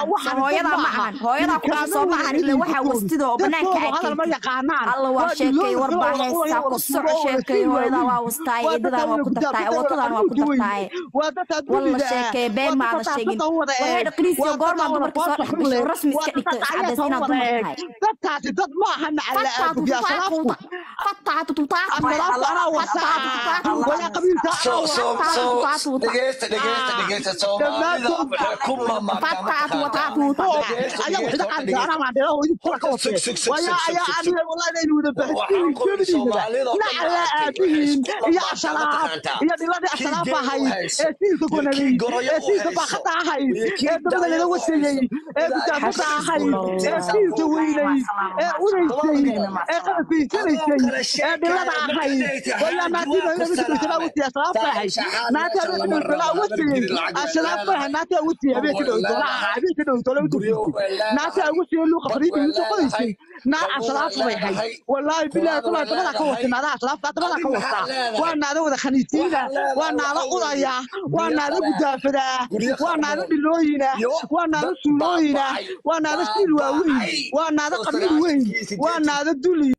soo hooyadaa ma ahan hooyadaa ku dhashay soo ma ahan ilaa waxaa wastida oo banaanka hadal ma arkay yaqaanaan alla waa sheekay war baa heestaa ku soco sheekay hooyadaa waa wastaay eedadan waa ku dartaay watadan waa ku dartaay walla sheekay been maada sheegin waxay dhaqriisiyo goormaa dumarka soo dhex gasho rasmi iska dhigto iscadays inaad dumar tahay dadkaasi dad ma aha nacala aabuyaa salaafku asalaafku anaa wasaa walaa qabiilka So, anaa so, wasaa so, dhegeysta, dhegeysta, dhegeysta, Soomaalida waxay ku ayagu xida qaadka anaa maandheera hooyadii kula ka watee waya ayaa aniga wallahi inaynu wada baxsiin kelidiinaba nacala aabihiin iyo asalaaf iyo dhiladii asalaaf ahayd ee siilka gonaday ee siilka baakada ahayd ee dabada lala wasayey ee gudaafada ahayd ee siilka weynay ee unaysay ee qalafkaysanaysay ee dhilada ahayd waya naatiida inabidhowsanaa wasiya asalaaf bay ahayd naati habeenka dhowsanaa wasayey asalaaf bay ahayd naati awasiye habeenka dhowsanaa habeenka dhowsanaa udurkiisay naati awasiye luuqa fariida isu qodaysay naar asalaaf bay ahayd wallaahi bilaahi kulaa dabada ka wata naada asalaafka dabada ka wata waa naada wada khaniisiina waa naada udaya waa naada gudaafada waa naada dhilooyina waa naada suulooyina waa naada siil waaweyn waa naada qabiil weyn waa naada duli